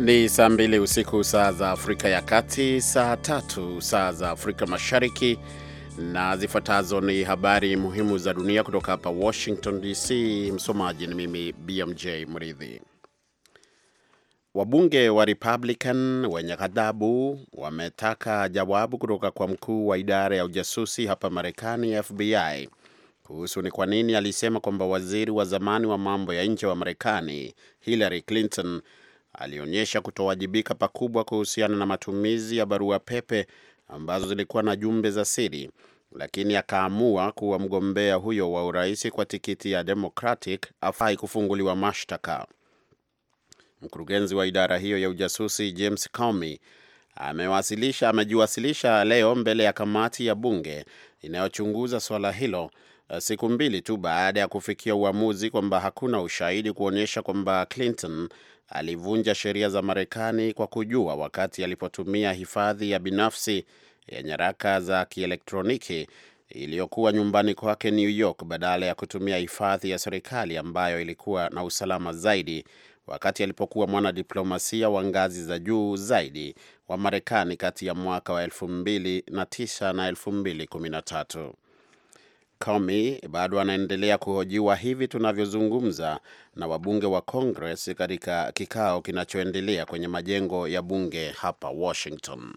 Ni saa mbili usiku saa za Afrika ya Kati, saa tatu saa za Afrika Mashariki, na zifuatazo ni habari muhimu za dunia kutoka hapa Washington DC. Msomaji ni mimi BMJ Mridhi. Wabunge wa Republican wenye ghadhabu wametaka jawabu kutoka kwa mkuu wa idara ya ujasusi hapa Marekani, FBI, kuhusu ni kwa nini alisema kwamba waziri wa zamani wa mambo ya nje wa Marekani Hillary Clinton alionyesha kutowajibika pakubwa kuhusiana na matumizi ya barua pepe ambazo zilikuwa na jumbe za siri, lakini akaamua kuwa mgombea huyo wa urais kwa tikiti ya Democratic afai kufunguliwa mashtaka. Mkurugenzi wa idara hiyo ya ujasusi James Comey amewasilisha amejiwasilisha leo mbele ya kamati ya bunge inayochunguza swala hilo siku mbili tu baada ya kufikia uamuzi kwamba hakuna ushahidi kuonyesha kwamba Clinton alivunja sheria za Marekani kwa kujua wakati alipotumia hifadhi ya binafsi ya nyaraka za kielektroniki iliyokuwa nyumbani kwake New York badala ya kutumia hifadhi ya serikali ambayo ilikuwa na usalama zaidi wakati alipokuwa mwanadiplomasia wa ngazi za juu zaidi wa Marekani kati ya mwaka wa 2009 na 2013. Comey bado anaendelea kuhojiwa hivi tunavyozungumza na wabunge wa Congress katika kikao kinachoendelea kwenye majengo ya bunge hapa Washington.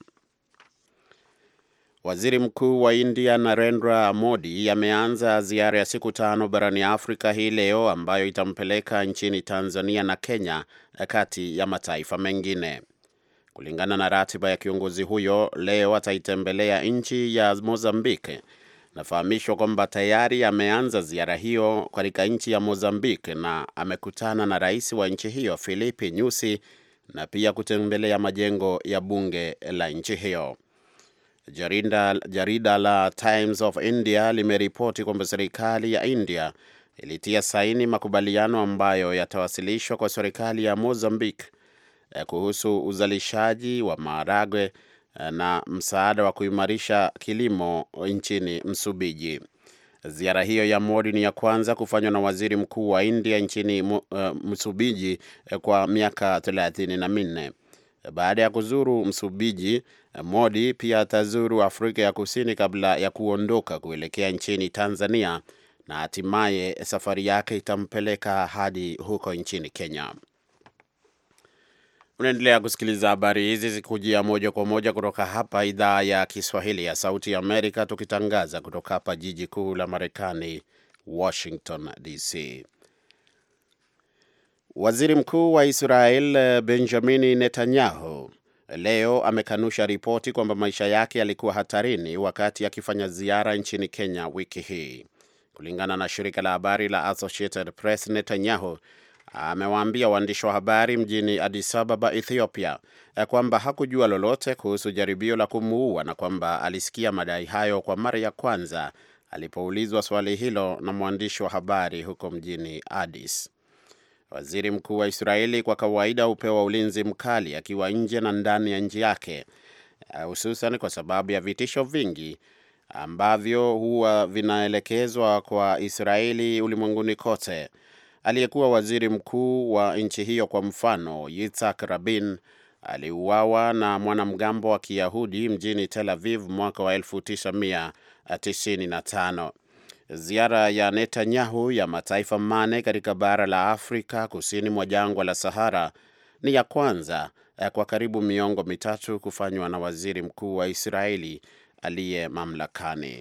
Waziri Mkuu wa India Narendra Modi ameanza ziara ya siku tano barani Afrika hii leo ambayo itampeleka nchini Tanzania na Kenya kati ya mataifa mengine. Kulingana na ratiba ya kiongozi huyo, leo ataitembelea nchi ya Mozambique. Nafahamishwa kwamba tayari ameanza ziara hiyo katika nchi ya Mozambique na amekutana na rais wa nchi hiyo Filipi Nyusi na pia kutembelea majengo ya bunge la nchi hiyo. Jarida, jarida la Times of India limeripoti kwamba serikali ya India ilitia saini makubaliano ambayo yatawasilishwa kwa serikali ya Mozambique kuhusu uzalishaji wa maharagwe na msaada wa kuimarisha kilimo nchini Msumbiji. Ziara hiyo ya Modi ni ya kwanza kufanywa na waziri mkuu wa India nchini uh, Msumbiji kwa miaka thelathini na minne. Baada ya kuzuru Msumbiji, Modi pia atazuru Afrika ya Kusini kabla ya kuondoka kuelekea nchini Tanzania na hatimaye safari yake itampeleka hadi huko nchini Kenya. Unaendelea kusikiliza habari hizi zikujia moja kwa moja kutoka hapa idhaa ya Kiswahili ya Sauti ya Amerika, tukitangaza kutoka hapa jiji kuu la Marekani, Washington DC. Waziri Mkuu wa Israel Benjamini Netanyahu leo amekanusha ripoti kwamba maisha yake yalikuwa hatarini wakati akifanya ziara nchini Kenya wiki hii. Kulingana na shirika la habari la Associated Press, Netanyahu amewaambia waandishi wa habari mjini Addis Ababa, Ethiopia, kwamba hakujua lolote kuhusu jaribio la kumuua na kwamba alisikia madai hayo kwa mara ya kwanza alipoulizwa swali hilo na mwandishi wa habari huko mjini Addis. Waziri mkuu wa Israeli kwa kawaida hupewa ulinzi mkali akiwa nje na ndani ya nchi yake, hususan kwa sababu ya vitisho vingi ambavyo huwa vinaelekezwa kwa Israeli ulimwenguni kote. Aliyekuwa waziri mkuu wa nchi hiyo kwa mfano, Yitzhak Rabin aliuawa na mwanamgambo wa Kiyahudi mjini Tel Aviv mwaka wa 1995. Ziara ya Netanyahu ya mataifa mane katika bara la Afrika kusini mwa jangwa la Sahara ni ya kwanza kwa karibu miongo mitatu kufanywa na waziri mkuu wa Israeli aliye mamlakani.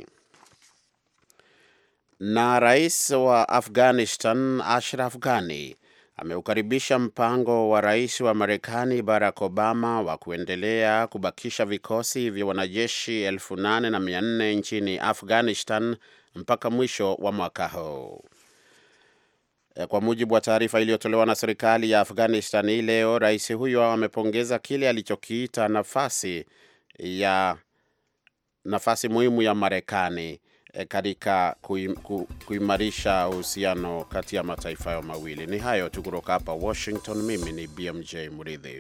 Na rais wa Afghanistan Ashraf Ghani ameukaribisha mpango wa rais wa Marekani Barack Obama wa kuendelea kubakisha vikosi vya wanajeshi elfu nane na mia nne nchini Afghanistan mpaka mwisho wa mwaka huu. Kwa mujibu wa taarifa iliyotolewa na serikali ya Afghanistan hii leo, rais huyo amepongeza kile alichokiita nafasi ya nafasi muhimu ya Marekani katika kuimarisha uhusiano kati ya mataifa hayo mawili. Ni hayo tu kutoka hapa Washington. Mimi ni BMJ Muridhi.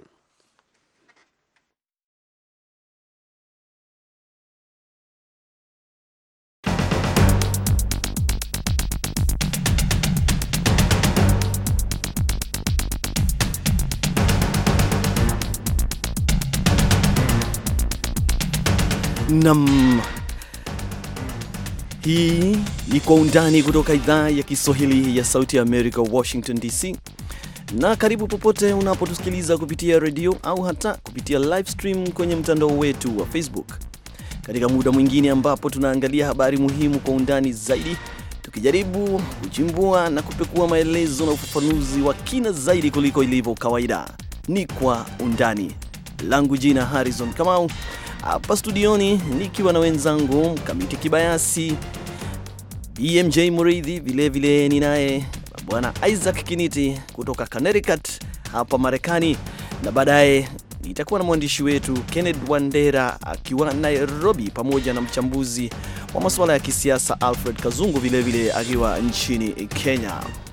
Nam, hii ni Kwa Undani kutoka idhaa ya Kiswahili ya Sauti ya Amerika, Washington DC, na karibu popote unapotusikiliza kupitia redio au hata kupitia live stream kwenye mtandao wetu wa Facebook, katika muda mwingine ambapo tunaangalia habari muhimu kwa undani zaidi, tukijaribu kuchimbua na kupekua maelezo na ufafanuzi wa kina zaidi kuliko ilivyo kawaida. Ni Kwa Undani. Langu jina Harrison Kamau hapa studioni nikiwa na wenzangu Mkamiti Kibayasi, BMJ Muridhi, vilevile ni naye bwana Isaac Kiniti kutoka Connecticut hapa Marekani, na baadaye nitakuwa na mwandishi wetu Kenneth Wandera akiwa Nairobi, pamoja na mchambuzi wa masuala ya kisiasa Alfred Kazungu vilevile akiwa nchini Kenya.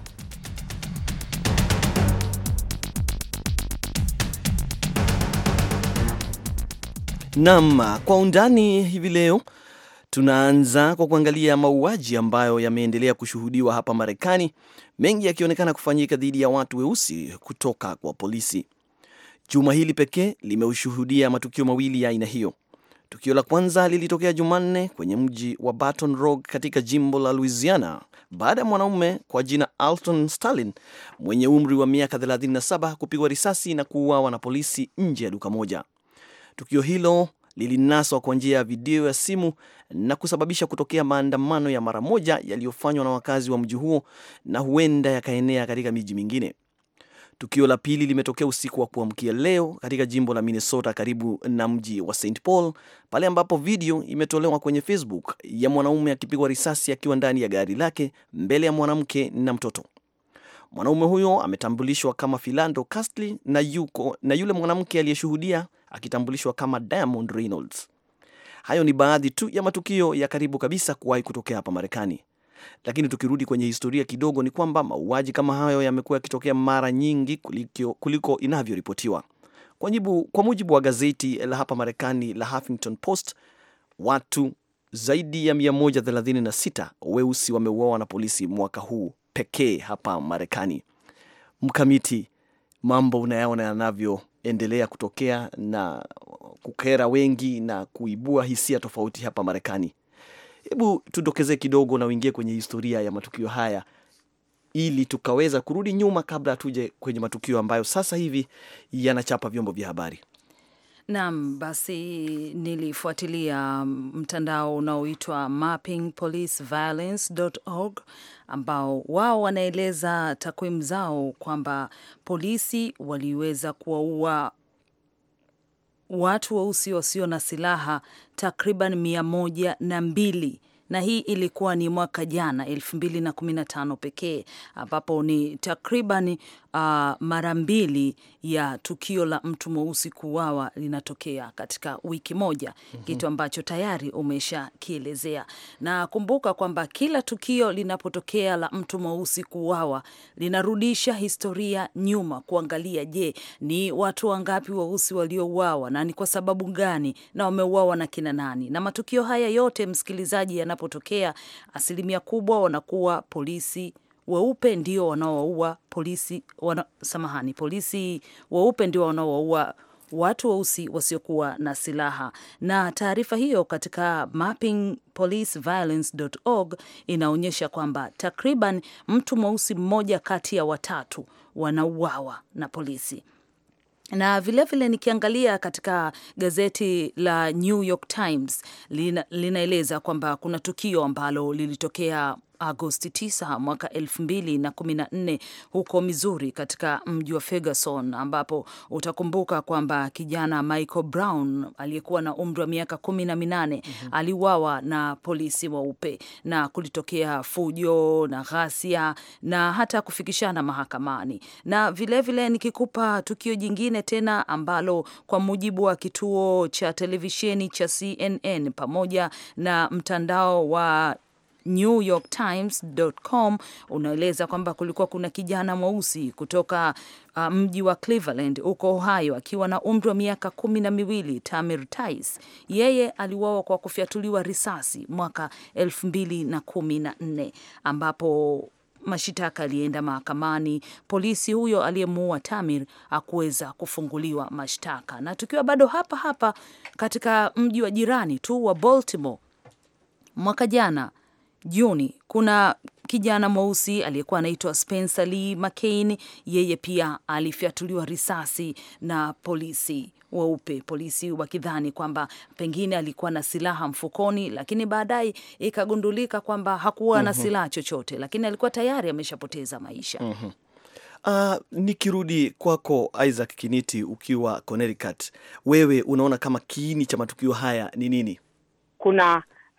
Naam, kwa undani hivi leo tunaanza kwa kuangalia mauaji ambayo yameendelea kushuhudiwa hapa Marekani, mengi yakionekana kufanyika dhidi ya watu weusi kutoka kwa polisi. Juma hili pekee limeushuhudia matukio mawili ya aina hiyo. Tukio la kwanza lilitokea Jumanne kwenye mji wa Baton Rouge katika jimbo la Louisiana baada ya mwanaume kwa jina Alton Sterling mwenye umri wa miaka 37 kupigwa risasi na kuuawa na polisi nje ya duka moja. Tukio hilo lilinaswa kwa njia ya video ya simu na kusababisha kutokea maandamano ya mara moja yaliyofanywa na wakazi wa mji huo na huenda yakaenea katika miji mingine. Tukio la pili limetokea usiku wa kuamkia leo katika jimbo la Minnesota karibu na mji wa St Paul, pale ambapo video imetolewa kwenye Facebook ya mwanaume akipigwa risasi akiwa ndani ya gari lake mbele ya mwanamke na mtoto. Mwanaume huyo ametambulishwa kama Philando Castile na, yuko, na yule mwanamke aliyeshuhudia akitambulishwa kama Diamond Reynolds. Hayo ni baadhi tu ya matukio ya karibu kabisa kuwahi kutokea hapa Marekani. Lakini tukirudi kwenye historia kidogo, ni kwamba mauaji kama hayo yamekuwa yakitokea mara nyingi kuliko, kuliko inavyoripotiwa. Kwa, kwa mujibu wa gazeti la hapa Marekani la Huffington Post, watu zaidi ya 136 weusi wameuawa na polisi mwaka huu pekee hapa Marekani. Mkamiti, mambo unayaona yanavyoendelea kutokea na kukera wengi na kuibua hisia tofauti hapa Marekani. Hebu tudokeze kidogo na uingie kwenye historia ya matukio haya ili tukaweza kurudi nyuma kabla tuje kwenye matukio ambayo sasa hivi yanachapa vyombo vya habari. Naam, basi nilifuatilia mtandao unaoitwa mappingpoliceviolence.org ambao wao wanaeleza takwimu zao kwamba polisi waliweza kuwaua watu weusi wasio na silaha takriban mia moja na mbili na hii ilikuwa ni mwaka jana elfu mbili na kumi na tano pekee ambapo ni takriban uh, mara mbili ya tukio la mtu mweusi kuuawa linatokea katika wiki moja. mm -hmm. Kitu ambacho tayari umeshakielezea, na kumbuka kwamba kila tukio linapotokea la mtu mweusi kuuawa linarudisha historia nyuma, kuangalia, je, ni watu wangapi weusi waliouawa na ni kwa sababu gani na wameuawa na kina nani? Na matukio haya yote, msikilizaji, yanapotokea asilimia kubwa wanakuwa polisi weupe ndio wanaowaua polisi wana, samahani, polisi weupe ndio wanaowaua watu weusi wasiokuwa na silaha. Na taarifa hiyo katika mappingpoliceviolence.org inaonyesha kwamba takriban mtu mweusi mmoja kati ya watatu wanauawa na polisi na vilevile vile nikiangalia katika gazeti la New York Times lina, linaeleza kwamba kuna tukio ambalo lilitokea Agosti 9 mwaka 2014 huko Missouri katika mji wa Ferguson, ambapo utakumbuka kwamba kijana Michael Brown aliyekuwa na umri wa miaka kumi na minane mm -hmm. aliuawa na polisi weupe na kulitokea fujo na ghasia na hata kufikishana mahakamani. Na vilevile vile nikikupa tukio jingine tena ambalo kwa mujibu wa kituo cha televisheni cha CNN pamoja na mtandao wa NewYorkTimes.com unaeleza kwamba kulikuwa kuna kijana mweusi kutoka uh, mji wa Cleveland huko Ohio akiwa na umri wa miaka kumi na miwili Tamir Tais. Yeye aliuawa kwa kufyatuliwa risasi mwaka elfu mbili na kumi na nne ambapo mashitaka yalienda mahakamani. Polisi huyo aliyemuua Tamir hakuweza kufunguliwa mashtaka. Na tukiwa bado hapa hapa katika mji wa jirani tu wa Baltimore, mwaka jana Juni, kuna kijana mweusi aliyekuwa anaitwa Spencer Lee McCain. Yeye pia alifyatuliwa risasi na polisi weupe, polisi wakidhani kwamba pengine alikuwa na silaha mfukoni, lakini baadaye ikagundulika kwamba hakuwa na silaha chochote, lakini alikuwa tayari ameshapoteza maisha. Uh, nikirudi kwako Isaac Kiniti, ukiwa Connecticut, wewe unaona kama kiini cha matukio haya ni nini? kuna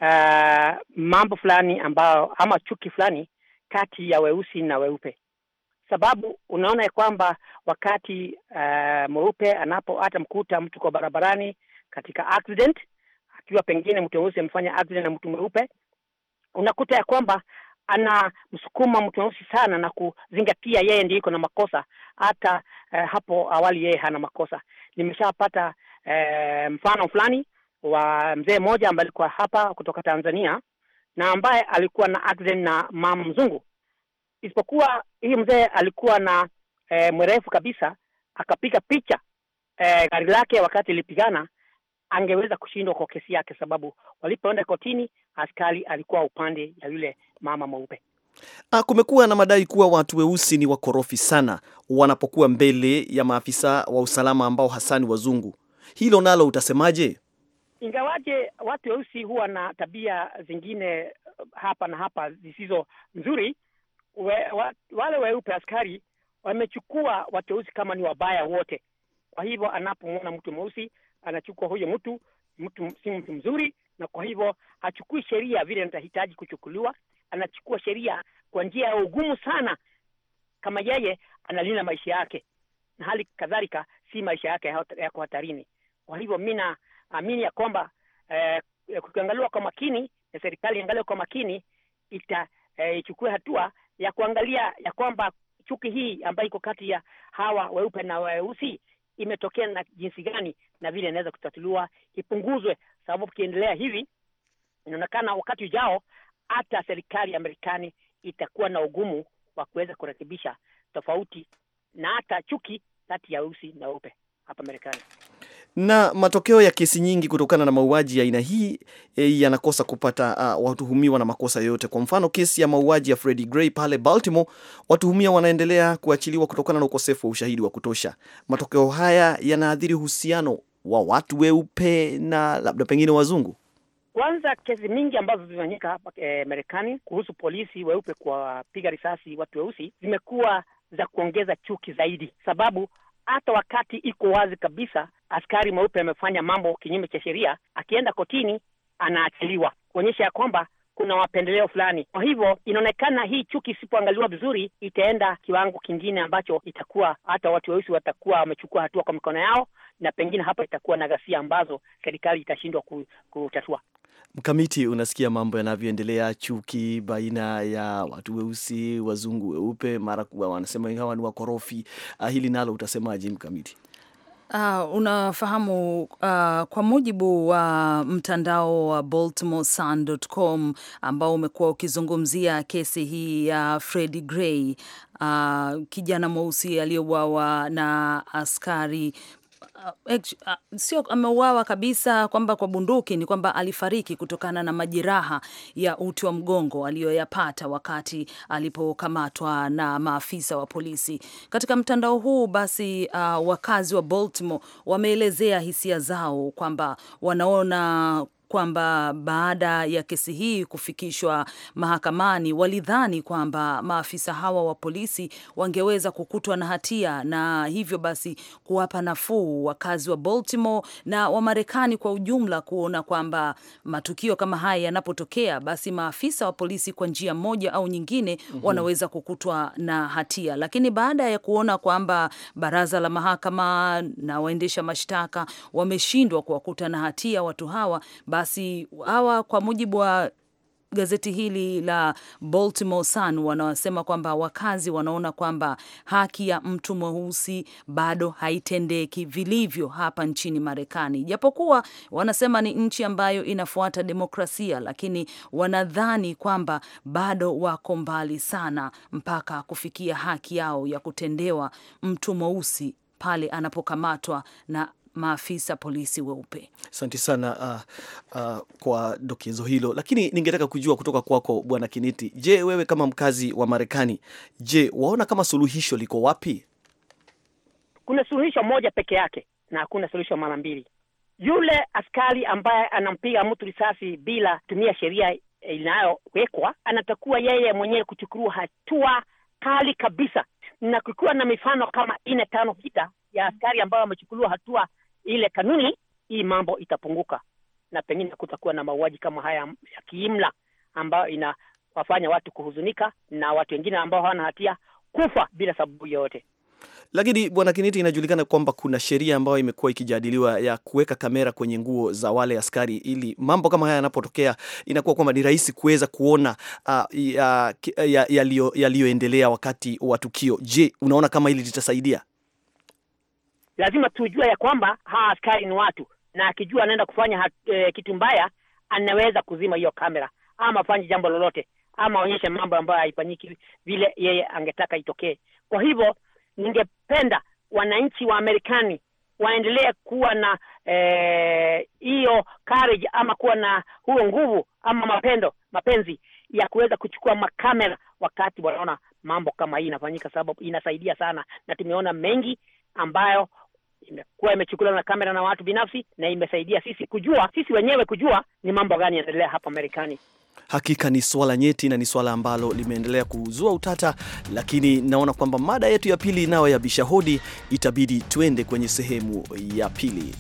uh, mambo fulani ambayo ama chuki fulani kati ya weusi na weupe, sababu unaona ya kwamba wakati uh, mweupe anapo hata mkuta mtu kwa barabarani katika accident, akiwa pengine mtu mweusi amefanya accident na mtu mweupe, unakuta ya kwamba ana msukuma mtu mweusi sana na kuzingatia yeye ndiye iko na makosa, hata uh, hapo awali yeye hana makosa. Nimeshapata uh, mfano fulani wa mzee mmoja ambaye alikuwa hapa kutoka Tanzania na ambaye alikuwa na accident na mama mzungu, isipokuwa hii mzee alikuwa na e, mrefu kabisa, akapiga picha e, gari lake wakati ilipigana, angeweza kushindwa kwa kesi yake, sababu walipoenda kotini, askari alikuwa upande ya yule mama mweupe. Ah, kumekuwa na madai kuwa watu weusi ni wakorofi sana wanapokuwa mbele ya maafisa wa usalama ambao hasa ni wazungu. Hilo nalo utasemaje? Ingawaje watu weusi huwa na tabia zingine hapa na hapa zisizo nzuri, we, wa, wale weupe askari wamechukua watu weusi kama ni wabaya wote. Kwa hivyo anapomwona mtu mweusi anachukua huyo mtu mtu si mtu mzuri, na kwa hivyo hachukui sheria vile anahitaji kuchukuliwa, anachukua sheria kwa njia ya ugumu sana, kama yeye analinda maisha yake, na hali kadhalika si maisha yake yako hatarini. Kwa hivyo mi naamini ya kwamba eh, kukiangaliwa kwa makini na serikali iangalie kwa makini, ita eh, ichukue hatua ya kuangalia ya kwamba chuki hii ambayo iko kati ya hawa weupe na weusi imetokea na jinsi gani na vile inaweza kutatuliwa, ipunguzwe, sababu ukiendelea hivi inaonekana wakati ujao hata serikali ya Marekani itakuwa na ugumu wa kuweza kurekebisha tofauti na hata chuki kati ya weusi na weupe hapa Marekani. Na matokeo ya kesi nyingi kutokana na mauaji ya aina hii e, yanakosa kupata uh, watuhumiwa na makosa yoyote. Kwa mfano kesi ya mauaji ya Freddie Gray pale Baltimore, watuhumiwa wanaendelea kuachiliwa kutokana na ukosefu wa ushahidi wa kutosha. Matokeo haya yanaathiri uhusiano wa watu weupe na labda pengine wazungu. Kwanza, kesi mingi ambazo zimefanyika hapa e, Marekani kuhusu polisi weupe kuwapiga risasi watu weusi zimekuwa za kuongeza chuki zaidi, sababu hata wakati iko wazi kabisa askari mweupe amefanya mambo kinyume cha sheria, akienda kotini anaachiliwa, kuonyesha ya kwamba kuna mapendeleo fulani. Kwa hivyo inaonekana hii chuki isipoangaliwa vizuri, itaenda kiwango kingine ambacho itakuwa hata watu weusi watakuwa wamechukua hatua kwa mikono yao, na pengine hapa itakuwa na ghasia ambazo serikali itashindwa kutatua. Mkamiti, unasikia mambo yanavyoendelea, chuki baina ya watu weusi, wazungu, weupe, mara kuwa wanasema hawa ni wakorofi. Uh, hili nalo utasemaje Mkamiti? Uh, unafahamu uh, kwa mujibu wa mtandao wa baltimoresun.com ambao umekuwa ukizungumzia kesi hii ya Freddie Gray, uh, kijana mweusi aliyeuawa na askari Uh, uh, sio ameuawa kabisa kwamba kwa bunduki, ni kwamba alifariki kutokana na majeraha ya uti wa mgongo aliyoyapata wakati alipokamatwa na maafisa wa polisi. Katika mtandao huu basi, uh, wakazi wa Baltimore wameelezea hisia zao kwamba wanaona kwamba baada ya kesi hii kufikishwa mahakamani walidhani kwamba maafisa hawa wa polisi wangeweza kukutwa na hatia na hivyo basi kuwapa nafuu wakazi wa Baltimore na wa Marekani kwa ujumla, kuona kwamba matukio kama haya yanapotokea, basi maafisa wa polisi kwa njia moja au nyingine mm -hmm. wanaweza kukutwa na hatia. Lakini baada ya kuona kwamba baraza la mahakama na waendesha mashtaka wameshindwa kuwakuta na hatia watu hawa basi hawa kwa mujibu wa gazeti hili la Baltimore Sun wanasema kwamba wakazi wanaona kwamba haki ya mtu mweusi bado haitendeki vilivyo hapa nchini Marekani, japokuwa wanasema ni nchi ambayo inafuata demokrasia, lakini wanadhani kwamba bado wako mbali sana mpaka kufikia haki yao ya kutendewa mtu mweusi pale anapokamatwa na maafisa polisi weupe. Asante sana uh, uh, kwa dokezo hilo, lakini ningetaka kujua kutoka kwako Bwana Kiniti, je, wewe kama mkazi wa Marekani, je, waona kama suluhisho liko wapi? Kuna suluhisho moja peke yake na hakuna suluhisho mara mbili. Yule askari ambaye anampiga mtu risasi bila kutumia sheria inayowekwa anatakuwa yeye mwenyewe kuchukua hatua kali kabisa, na kukiwa na mifano kama ine tano sita ya askari ambao wamechukuliwa hatua ile kanuni, hii mambo itapunguka na pengine kutakuwa na mauaji kama haya ya kiimla ambayo inawafanya watu kuhuzunika na watu wengine ambao hawana hatia kufa bila sababu yoyote. Lakini bwana Kiniti, inajulikana kwamba kuna sheria ambayo imekuwa ikijadiliwa ya kuweka kamera kwenye nguo za wale askari, ili mambo kama haya yanapotokea inakuwa kwamba ni rahisi kuweza kuona uh, yaliyoendelea ya, ya wakati wa tukio. Je, unaona kama hili litasaidia? Lazima tujue ya kwamba hawa askari ni watu, na akijua anaenda kufanya hat, e, kitu mbaya, anaweza kuzima hiyo kamera ama afanye jambo lolote ama aonyeshe mambo ambayo haifanyiki vile yeye angetaka itokee. Kwa hivyo ningependa wananchi wa Marekani waendelee kuwa na hiyo eh, courage ama kuwa na huo nguvu ama mapendo mapenzi ya kuweza kuchukua makamera wakati wanaona mambo kama hii inafanyika, sababu inasaidia sana, na tumeona mengi ambayo imekuwa imechukuliwa na kamera na watu binafsi, na imesaidia sisi kujua, sisi wenyewe kujua ni mambo gani yanaendelea hapa Marekani. Hakika ni swala nyeti na ni swala ambalo limeendelea kuzua utata, lakini naona kwamba mada yetu ya pili nayo ya bisha hodi itabidi tuende kwenye sehemu ya pili.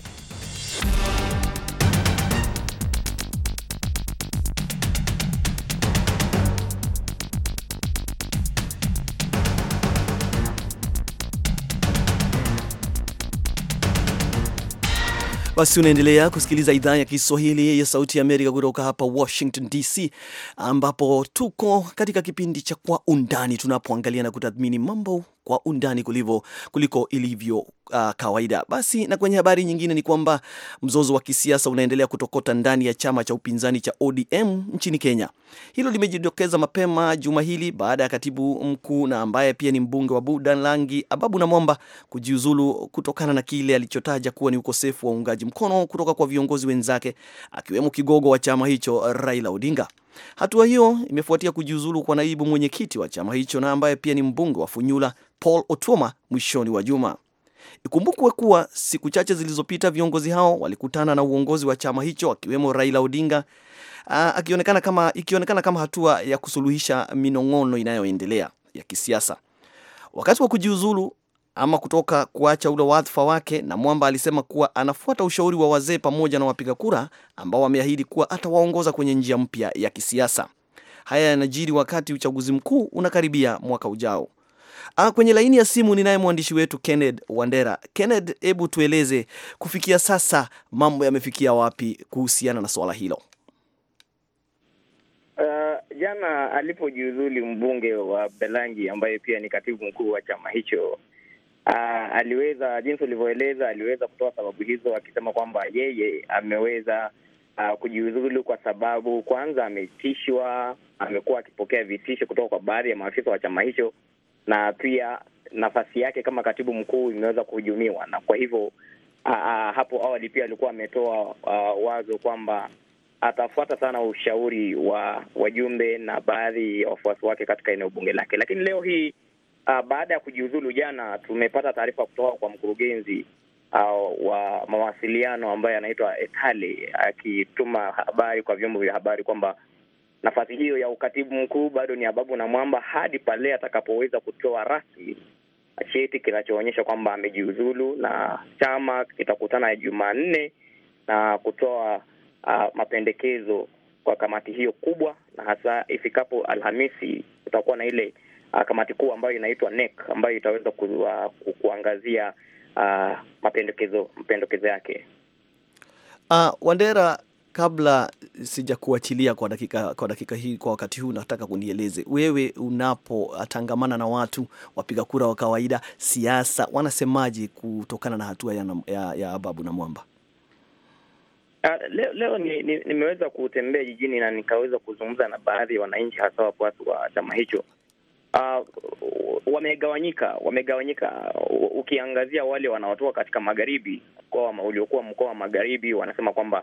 Basi unaendelea kusikiliza idhaa ya Kiswahili ya Sauti ya Amerika kutoka hapa Washington DC, ambapo tuko katika kipindi cha Kwa Undani, tunapoangalia na kutathmini mambo kwa undani kulivo, kuliko ilivyo uh, kawaida. Basi na kwenye habari nyingine ni kwamba mzozo wa kisiasa unaendelea kutokota ndani ya chama cha upinzani cha ODM nchini Kenya. Hilo limejitokeza mapema juma hili baada ya katibu mkuu na ambaye pia ni mbunge wa Budalangi Ababu Namwamba kujiuzulu kutokana na kile alichotaja kuwa ni ukosefu wa uungaji mkono kutoka kwa viongozi wenzake akiwemo kigogo wa chama hicho Raila Odinga. Hatua hiyo imefuatia kujiuzulu kwa naibu mwenyekiti wa chama hicho na ambaye pia ni mbunge wa Funyula Paul Otuoma mwishoni wa juma. Ikumbukwe kuwa siku chache zilizopita viongozi hao walikutana na uongozi wa chama hicho akiwemo Raila Odinga aa, akionekana kama, ikionekana kama hatua ya kusuluhisha minong'ono inayoendelea ya kisiasa. Wakati wa kujiuzulu ama kutoka kuacha ule wadhifa wake, na Mwamba alisema kuwa anafuata ushauri wa wazee pamoja na wapiga kura ambao wameahidi kuwa atawaongoza kwenye njia mpya ya kisiasa. Haya yanajiri wakati uchaguzi mkuu unakaribia mwaka ujao. Ah, kwenye laini ya simu ninaye mwandishi wetu Kenneth Wandera. Kenneth, hebu tueleze kufikia sasa mambo yamefikia wapi kuhusiana na swala hilo? Uh, jana alipojiuzulu mbunge wa Belangi ambaye pia ni katibu mkuu wa chama hicho Uh, aliweza jinsi ulivyoeleza, aliweza kutoa sababu hizo akisema kwamba yeye ameweza uh, kujiuzulu kwa sababu kwanza ametishwa, amekuwa akipokea vitisho kutoka kwa baadhi ya maafisa wa chama hicho, na pia nafasi yake kama katibu mkuu imeweza kuhujumiwa, na kwa hivyo uh, uh, hapo awali pia alikuwa ametoa uh, wazo kwamba atafuata sana ushauri wa wajumbe na baadhi ya wafuasi wake katika eneo bunge lake, lakini leo hii Uh, baada ya kujiuzulu jana, tumepata taarifa kutoka kwa mkurugenzi uh, wa mawasiliano ambaye anaitwa Etale akituma habari kwa vyombo vya habari kwamba nafasi hiyo ya ukatibu mkuu bado ni Ababu na Mwamba hadi pale atakapoweza kutoa rasmi cheti kinachoonyesha kwamba amejiuzulu, na chama kitakutana Jumanne na kutoa uh, mapendekezo kwa kamati hiyo kubwa, na hasa ifikapo Alhamisi kutakuwa na ile Uh, kamati kuu ambayo inaitwa NEC ambayo itaweza ku, uh, ku, kuangazia uh, mapendekezo mapendekezo yake. Uh, Wandera, kabla sija kuachilia kwa dakika, kwa dakika hii, kwa wakati huu, nataka kunieleze wewe, unapotangamana na watu wapiga kura wa kawaida, siasa wanasemaje kutokana na hatua ya, ya, ya Ababu na Mwamba? Uh, leo, leo nimeweza ni, ni kutembea jijini na nikaweza kuzungumza na baadhi ya wananchi hasa wafuasi wa chama hicho. Uh, wamegawanyika, wamegawanyika. Ukiangazia wale wanaotoka katika magharibi, mkoa uliokuwa mkoa wa magharibi, wanasema kwamba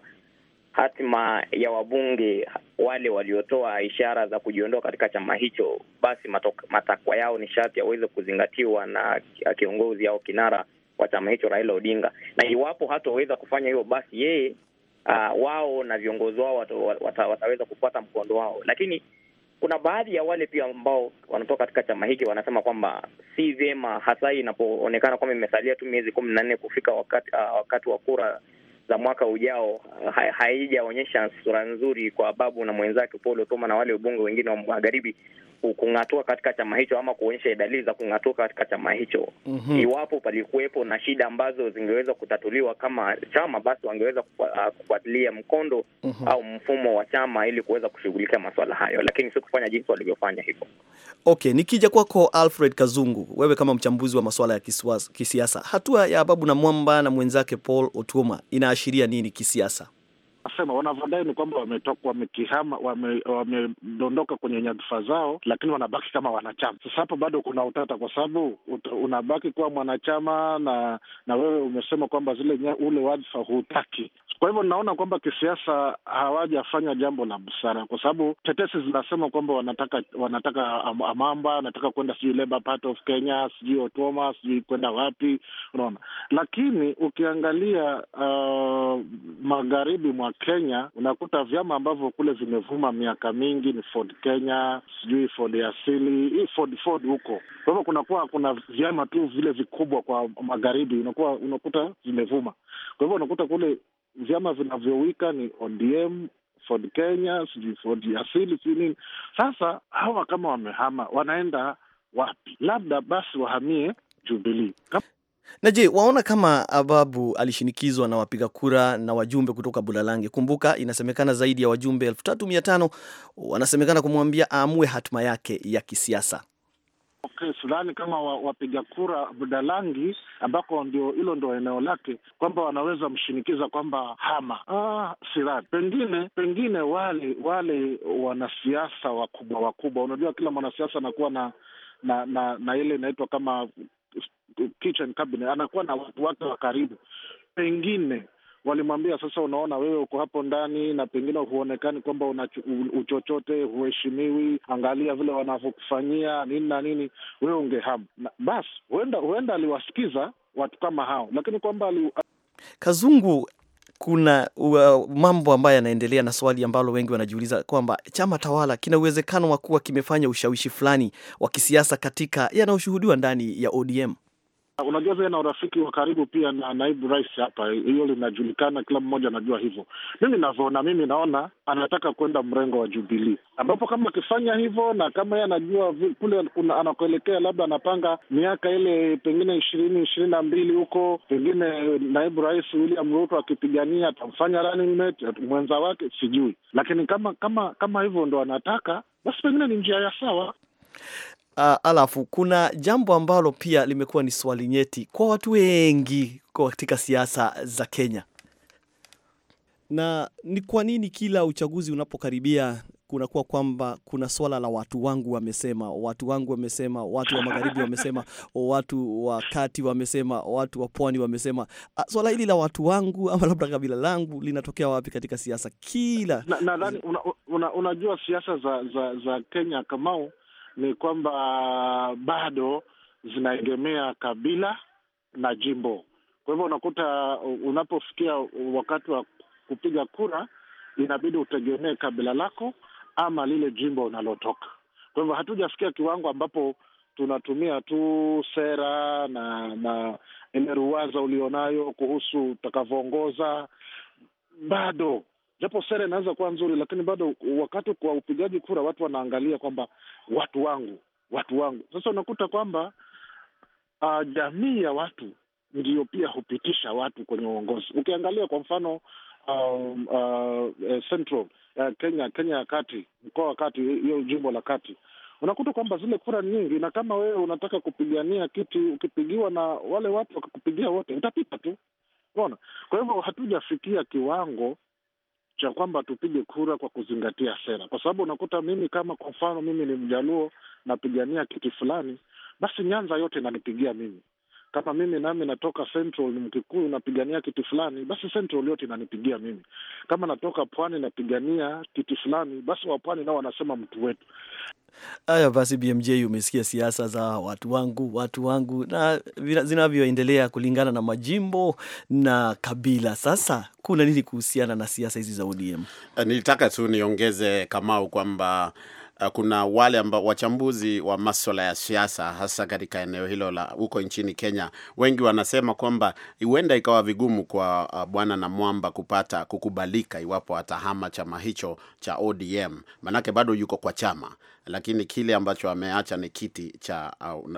hatima ya wabunge wale waliotoa ishara za kujiondoa katika chama hicho, basi matakwa yao ni sharti yaweze kuzingatiwa na kiongozi au kinara wa chama hicho Raila Odinga, na iwapo hataweza kufanya hivyo, basi yeye uh, wao na viongozi wao wata, wata, wataweza kufuata mkondo wao, lakini kuna baadhi ya wale pia ambao wanatoka katika chama hiki wanasema kwamba si vyema, hasa inapoonekana kwamba imesalia tu miezi kumi na nne kufika wakati uh, wakati wa kura za mwaka ujao, uh, haijaonyesha sura nzuri kwa Babu na mwenzake Paul Otuoma na wale wabunge wengine wa magharibi kung'atua katika chama hicho ama kuonyesha dalili za kung'atua katika chama hicho. mm -hmm. Iwapo palikuwepo na shida ambazo zingeweza kutatuliwa kama chama, basi wangeweza kufuatilia mkondo mm -hmm. au mfumo wa chama ili kuweza kushughulikia masuala hayo, lakini si kufanya jinsi walivyofanya hivyo. Okay, nikija kwako Alfred Kazungu, wewe kama mchambuzi wa masuala ya kisiasa, hatua ya Ababu na Mwamba na mwenzake Paul Otuoma inaashiria nini kisiasa? Nasema wanavyodai ni kwamba wametoka wamekihama, wamedondoka kwenye nyadhifa zao, lakini wanabaki kama wanachama. Sasa hapo bado kuna utata, kwa sababu unabaki kuwa mwanachama na na wewe umesema kwamba zile ule wadhifa hutaki. Kwa hivyo naona kwamba kisiasa hawajafanya jambo la busara, kwa sababu tetesi zinasema kwamba wanataka wanataka Amamba anataka kwenda sijui Labour Party of Kenya, sijui Otuoma, sijui kwenda wapi, unaona. Lakini ukiangalia uh, magharibi mwa Kenya unakuta vyama ambavyo kule vimevuma miaka mingi ni Ford Kenya, sijui Ford asili hii Ford Ford huko. Kwa hivyo kunakuwa kuna vyama tu vile vikubwa kwa magharibi, unakuwa unakuta vimevuma. Kwa hivyo unakuta kule vyama vinavyowika ni ODM, Ford Kenya, sijui Ford asili, sijui nini. Sasa hawa kama wamehama, wanaenda wapi? Labda basi wahamie Jubilee. Na je, waona kama Ababu alishinikizwa na wapiga kura na wajumbe kutoka Bulalange? Kumbuka inasemekana zaidi ya wajumbe elfu tatu mia tano wanasemekana kumwambia aamue hatima yake ya kisiasa. Okay, sidhani kama wapiga kura Budalangi ambako ndio hilo ndio eneo lake kwamba wanaweza mshinikiza kwamba hama. Ah, sidhani. Pengine pengine wale wale wanasiasa wakubwa wakubwa, unajua kila mwanasiasa anakuwa na na na, na ile inaitwa kama kitchen cabinet, anakuwa na watu wake wa karibu, pengine walimwambia sasa, unaona wewe uko hapo ndani na pengine huonekani kwamba una uchochote, huheshimiwi, angalia vile wanavyokufanyia nini na nini, wewe ungehamu. Basi huenda huenda aliwasikiza watu kama hao, lakini kwamba ali... Kazungu, kuna uh, mambo ambayo yanaendelea na swali ambalo wengi wanajiuliza kwamba chama tawala kina uwezekano wa kuwa kimefanya ushawishi fulani wa kisiasa katika yanayoshuhudiwa ndani ya ODM. Unajua vile na urafiki wa karibu pia na naibu rais hapa, hiyo linajulikana, kila mmoja anajua hivyo. Mimi navyoona, mimi naona anataka kwenda mrengo wa Jubilii, ambapo kama akifanya hivyo na kama yeye anajua kule anakoelekea, labda anapanga miaka ile pengine ishirini ishirini na mbili huko, pengine naibu rais William Ruto akipigania atamfanya running mate mwenza wake, sijui. Lakini kama kama kama hivyo ndo anataka, basi pengine ni njia ya sawa. Uh, alafu kuna jambo ambalo pia limekuwa ni swali nyeti kwa watu wengi katika siasa za Kenya, na ni kwa nini kila uchaguzi unapokaribia kunakuwa kwamba kuna swala la watu wangu wamesema, watu wangu wamesema, watu wa magharibi wamesema, watu wa kati wamesema, watu wa pwani wamesema. Swala hili la watu wangu ama labda kabila langu linatokea wapi katika siasa? Kila nadhani na, una, una, unajua siasa za, za, za Kenya Kamau ni kwamba bado zinaegemea kabila na jimbo. Kwa hivyo unakuta unapofikia wakati wa kupiga kura, inabidi utegemee kabila lako ama lile jimbo unalotoka. Kwa hivyo hatujafikia kiwango ambapo tunatumia tu sera na na ile ruwaza ulionayo kuhusu utakavyoongoza, bado japo sera inaweza kuwa nzuri, lakini bado wakati kwa upigaji kura watu wanaangalia kwamba watu wangu, watu wangu. Sasa unakuta kwamba uh, jamii ya watu ndiyo pia hupitisha watu kwenye uongozi. Ukiangalia kwa mfano um, uh, Central uh, Kenya Kenya ya kati, mkoa wa kati, hiyo jimbo la kati, unakuta kwamba zile kura nyingi, na kama wewe unataka kupigania kiti, ukipigiwa na wale watu wakakupigia wote, utapita tu, unaona. Kwa hivyo hatujafikia kiwango cha kwamba tupige kura kwa kuzingatia sera, kwa sababu unakuta mimi kama kwa mfano mimi ni Mjaluo napigania kiti fulani, basi Nyanza yote inanipigia mimi. Kama mimi nami natoka Central ni Mkikuyu napigania kiti fulani, basi Central yote inanipigia mimi. Kama natoka Pwani napigania kiti fulani, basi wa Pwani nao wanasema mtu wetu. Haya basi, BMJ, umesikia siasa za watu wangu watu wangu na zinavyoendelea kulingana na majimbo na kabila. Sasa kuna nini kuhusiana na siasa hizi za ODM? Nilitaka tu niongeze Kamau kwamba uh, kuna wale ambao wachambuzi wa maswala ya siasa hasa katika eneo hilo la huko nchini Kenya, wengi wanasema kwamba huenda ikawa vigumu kwa uh, bwana Namwamba kupata kukubalika iwapo atahama chama hicho cha ODM, manake bado yuko kwa chama lakini kile ambacho ameacha ni kiti cha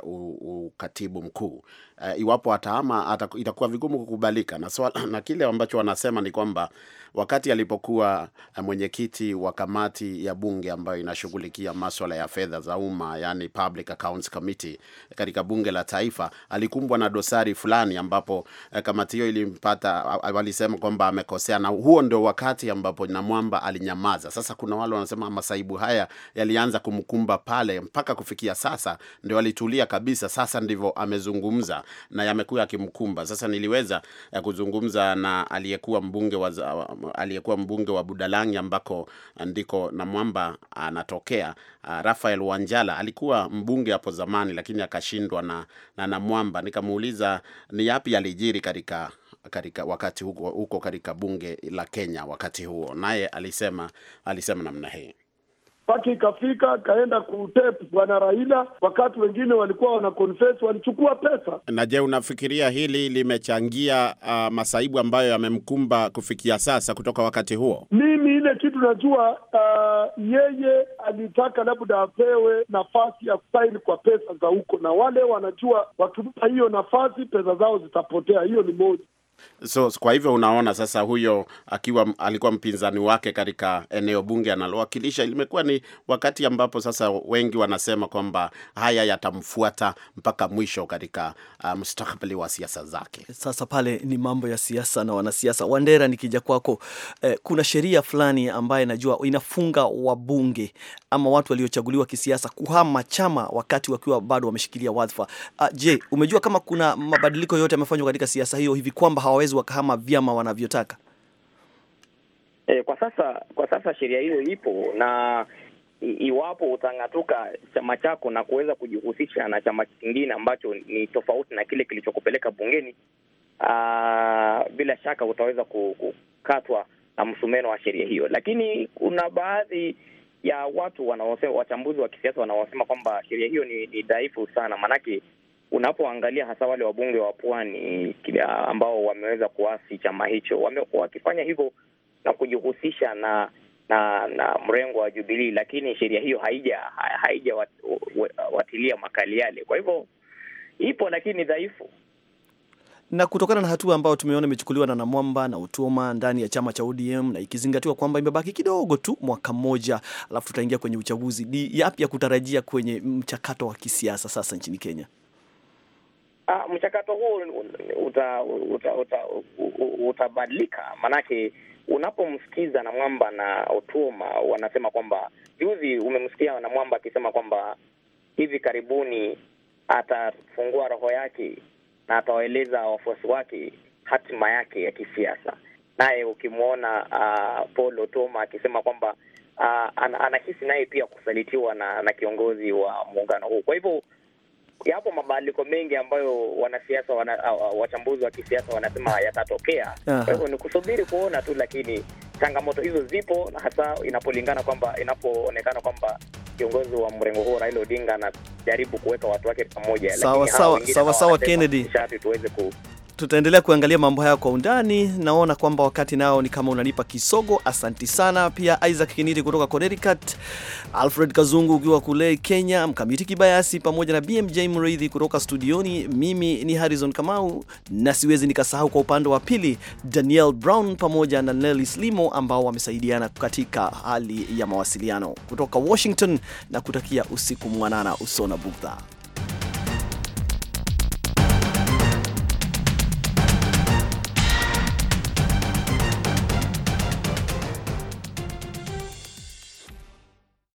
uh, ukatibu mkuu. Uh, iwapo atahama itakuwa vigumu kukubalika na, so, na kile ambacho wanasema ni kwamba wakati alipokuwa mwenyekiti wa kamati ya bunge ambayo inashughulikia maswala ya fedha za umma, yani Public Accounts Committee katika bunge la taifa, alikumbwa na dosari fulani ambapo uh, kamati hiyo ilimpata, walisema kwamba amekosea, na huo ndio wakati ambapo Namwamba alinyamaza. Sasa kuna wale wanasema masaibu haya yalianza kumkumba pale mpaka kufikia sasa ndio alitulia kabisa. Sasa ndivyo amezungumza na yamekuwa yakimkumba. Sasa niliweza ya kuzungumza na aliyekuwa mbunge wa aliyekuwa mbunge wa Budalangi ambako ndiko Namwamba anatokea, Rafael Wanjala. Alikuwa mbunge hapo zamani, lakini akashindwa na na Namwamba. Nikamuuliza ni yapi alijiri katika katika wakati huko, huko katika bunge la Kenya wakati huo, naye alisema alisema namna hii mpaka ikafika kaenda kutep bwana Raila, wakati wengine walikuwa wana confess walichukua pesa. Na je, unafikiria hili limechangia uh, masaibu ambayo yamemkumba kufikia sasa kutoka wakati huo? Mimi ile kitu najua, uh, yeye alitaka labda apewe nafasi ya kusaini kwa pesa za huko, na wale wanajua wakimpa hiyo nafasi pesa zao zitapotea. Hiyo ni moja. So kwa hivyo unaona sasa, huyo akiwa alikuwa mpinzani wake katika eneo bunge analowakilisha, limekuwa ni wakati ambapo sasa wengi wanasema kwamba haya yatamfuata mpaka mwisho katika uh, mustakabali wa siasa zake. Sasa pale ni mambo ya siasa na wanasiasa. Wandera, nikija kwako, eh, kuna sheria fulani ambaye najua inafunga wabunge ama watu waliochaguliwa kisiasa kuhama chama wakati wakiwa bado wameshikilia wadhifa. Uh, je, umejua kama kuna mabadiliko yote yamefanywa katika siasa hiyo hivi kwamba hawawezi wakahama vyama wanavyotaka? E, kwa sasa kwa sasa sheria hiyo ipo na i, iwapo utang'atuka chama chako na kuweza kujihusisha na chama kingine ambacho ni tofauti na kile kilichokupeleka bungeni, aa, bila shaka utaweza kukatwa na msumeno wa sheria hiyo. Lakini kuna baadhi ya watu wanaosema, wachambuzi wa kisiasa wanaosema kwamba sheria hiyo ni, ni dhaifu sana, maanake unapoangalia hasa wale wabunge wa pwani ambao wameweza kuasi chama hicho, wamekuwa wakifanya hivyo na kujihusisha na na na mrengo wa Jubilii, lakini sheria hiyo haija haija wat, watilia makali yale. Kwa hivyo ipo, lakini ni dhaifu. Na kutokana na hatua ambayo tumeona imechukuliwa na Namwamba na Utoma ndani ya chama cha ODM na ikizingatiwa kwamba imebaki kidogo tu mwaka mmoja, alafu tutaingia kwenye uchaguzi, ni yapi ya kutarajia kwenye mchakato wa kisiasa sasa nchini Kenya? Ah, mchakato huu uta, uta, uta, utabadilika maanake unapomsikiza Namwamba na Otuoma wanasema kwamba, juzi umemsikia Namwamba akisema kwamba hivi karibuni atafungua roho yake na atawaeleza wafuasi wake hatima yake ya kisiasa. Naye ukimwona uh, Paul Otuoma akisema kwamba uh, anahisi naye pia kusalitiwa na, na kiongozi wa muungano huu. Kwa hivyo yapo mabadiliko mengi ambayo wanasiasa wana, uh, wachambuzi wa kisiasa wanasema yatatokea. Kwa hivyo ni kusubiri kuona tu, lakini changamoto hizo zipo, na hasa inapolingana kwamba inapoonekana kwamba kiongozi wa mrengo huo Raila Odinga anajaribu kuweka watu wake pamoja, sawa sawa sawa sawa, Kennedy, sharti tuweze ku tutaendelea kuangalia mambo haya kwa undani. Naona kwamba wakati nao ni kama unanipa kisogo. Asanti sana pia Isaac Kiniti kutoka Connecticut, Alfred Kazungu ukiwa kule Kenya, Mkamiti Kibayasi pamoja na BMJ Mreithi kutoka studioni. Mimi ni Harrison Kamau na siwezi nikasahau kwa upande wa pili Daniel Brown pamoja na Nelly Slimo ambao wamesaidiana katika hali ya mawasiliano kutoka Washington na kutakia usiku mwanana usona bugdha.